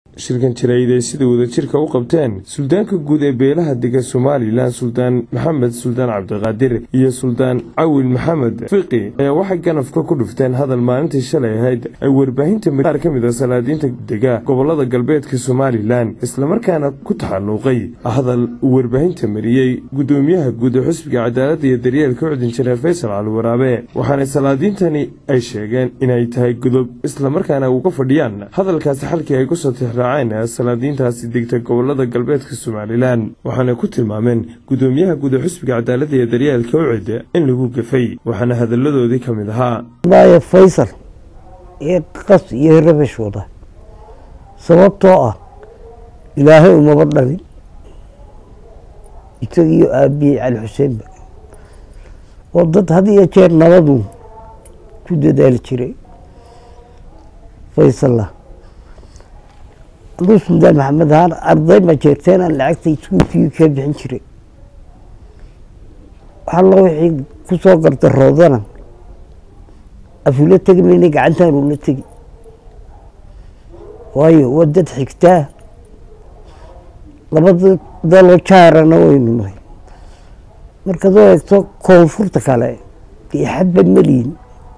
shirkan jaraa'id ay sida wadajirka u qabteen suldaanka guud ee beelaha degan somalilan suldaan maxamed suldaan cabdiqaadir iyo suldaan cawil maxamed fiqi ayaa waxay ganafka ku dhufteen hadal maalintii shalay ahayd ay warbaahinta qaar ka mid a salaadiinta dega gobolada galbeedka somalilan islamarkaana ku taxalluuqay hadal uu warbaahinta mariyey guddoomiyaha guud ee xusbiga cadaaladda iyo daryeelka cudin jineer faysal cali waraabe waxaana salaadiintani ay sheegeen inay tahay godob islamarkaana uga fadhiyaan hadalkaasi xalkii ay kusoo tixraaceen salaadiintaasi degta gobolada galbeedka somalilan waxaana ku tilmaameen guddoomiyaha guud ee xusbiga cadaaladda iyo daryeelka ucid in lagu gafay waxaana hadalladoodii ka mid ahaa maya faysal ee qas iyo rabash wada sababtoo ah ilaahay umaba dhalin isagiiyo aabiyey cali xuseenba oo dad had iyo jeer nabadu ku dadaali jiray faysalla aduu suldaan maxamed ahaan arday ma jeerteen aan lacagta iskuulkii ka bixin jiray waxallo wixii ku soo gardaroodana afula tegi mayna gacantaan ula tegi waayo waa dad xigtaa labada daloo jaarana waynu nahay markaad u eegto koonfurta kale dee xadba meliyin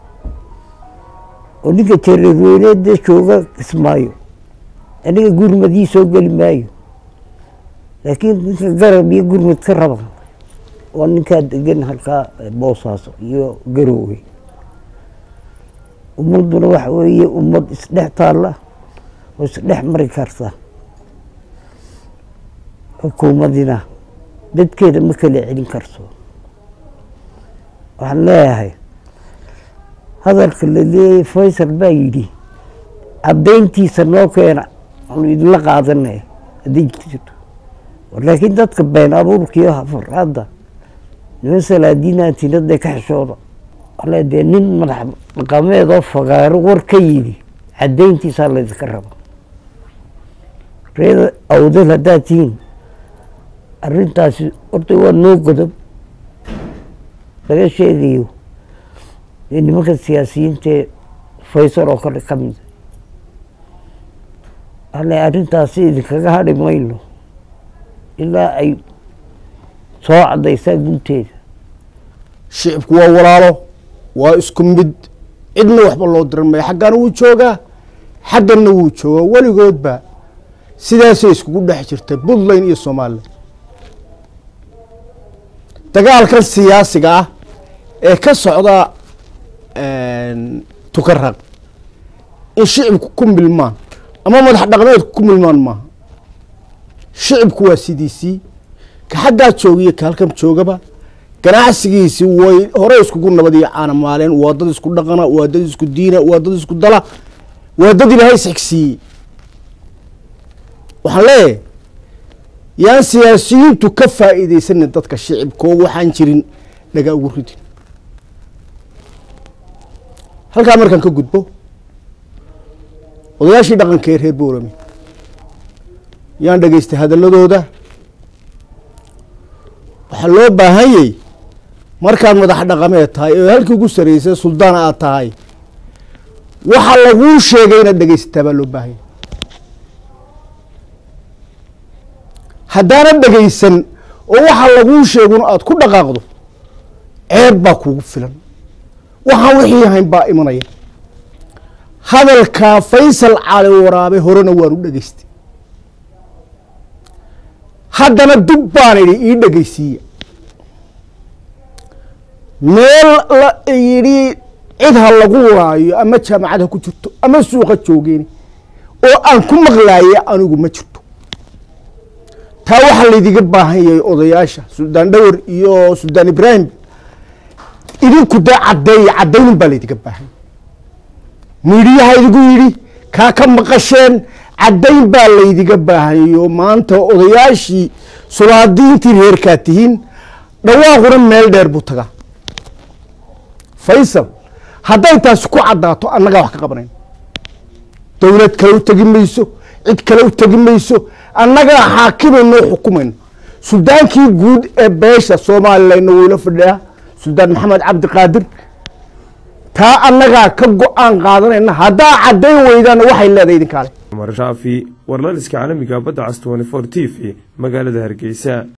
oo ninka jareerweyneedee jooga kismaayo aniga gurmadii soo geli maayo laakiin ninka garab iyo gurmad ka raba waa ninkaa degan halkaa boosaaso iyo garoowe ummadduna waxa weeye ummad isdhex taalla oo isdhex mari karta xukuumadina dadkeeda ma kala celin karto waxaan leeyahay hadalka la leeyay faysal baa yidhi caddayntiisa noo keena anu idinla qaadanay hadday jirto laakiin dadka been abuurkiiyo hafaraadda niman salaadiinaantinadee ka xishooda ale dee nin madax dhaqameedoo fagaaro war ka yidhi caddayntiisaa laydinka raba reeda awdal haddaad tihiin arrintaasi horta waa noo godob laga sheegayo ee nimanka siyaasiyiintae faysal oo kale ka mida ale arrintaasi idinkaga hadhi mayno ilaa ay soo caddaysaa gunteeda shicibku waa walaalo waa isku mid cidna waxba loo diran maya xaggana wuu joogaa xagganna wuu joogaa weligoodba sidaasay iskugu dhex jirtay puntland iyo somalilan dagaalkan siyaasiga ah ee ka socda tukaraq in shicibku ku milmaan ama madax dhaqmeedku ku milmaan maaha shicibku waa sidiisii ka xaggaa joogiyo ka halkan joogaba ganacsigiisi way hore iskugu nabad iyo caana maaleen waa dad isku dhaqana waa dad isku diina waa dad isku dala waa dad ilaahay isxigsiiyey waxaan leeyahay yaan siyaasiyiintu ka faa'iideysanin dadka shicibkoo waxaan jirin dhagaa ugu ridin halkaa markaan ka gudbo odayaashii dhaqanka ee reer boorame yaan dhegaystay hadalladooda waxaa loo baahanyay markaad madax dhaqameed tahay oo halkii ugu sarreysay suldaan aad tahay waxa laguu sheegay inaad dhegaysataa baa loo baahanyay haddaanad dhegaysan oo waxa laguu sheegun aad ku dhaqaaqdo ceeb baa kugu filan waxaan wixii ahayn baa imanaya hadalkaa faysal cali waraabe horena waan u dhegaystay haddana dub baan idhi ii dhegaysiiya meel la yidhi cid ha lagu laayo ama jaamacad ha ku jirto ama suuqa joogeen oo aan ku maqlaaya anigu ma jirto taa waxaa laydiga baahan yahay odayaasha suldaan dhawar iyo suldaan ibraahim idinku dee caddeeya caddaynin baa laydiga baahan miidhiyaha idigu yidhi kaa ka maqasheen caddayn baa laydiga baahanyo maanta odayaashii sulaadiintii reerkaa tihiin dhawaaquna meel dheer buu tagaa faysal hadday taasi ku caddaato annagaa wax ka qabanayn dowlad kale u tegi mayso cid kale u tegi mayso annagaa xaakimayno o xukumayno suldaankii guud ee beesha soomalilayna wayla fadhiyaa suldaan maxamed cabdiqaadir taa annagaa ka go-aan qaadanayna haddaa caddayn weydaana waxay leedahay idinkaale cumar shaafi warlaliska caalamiga badda cas t t v magaalada hargeysa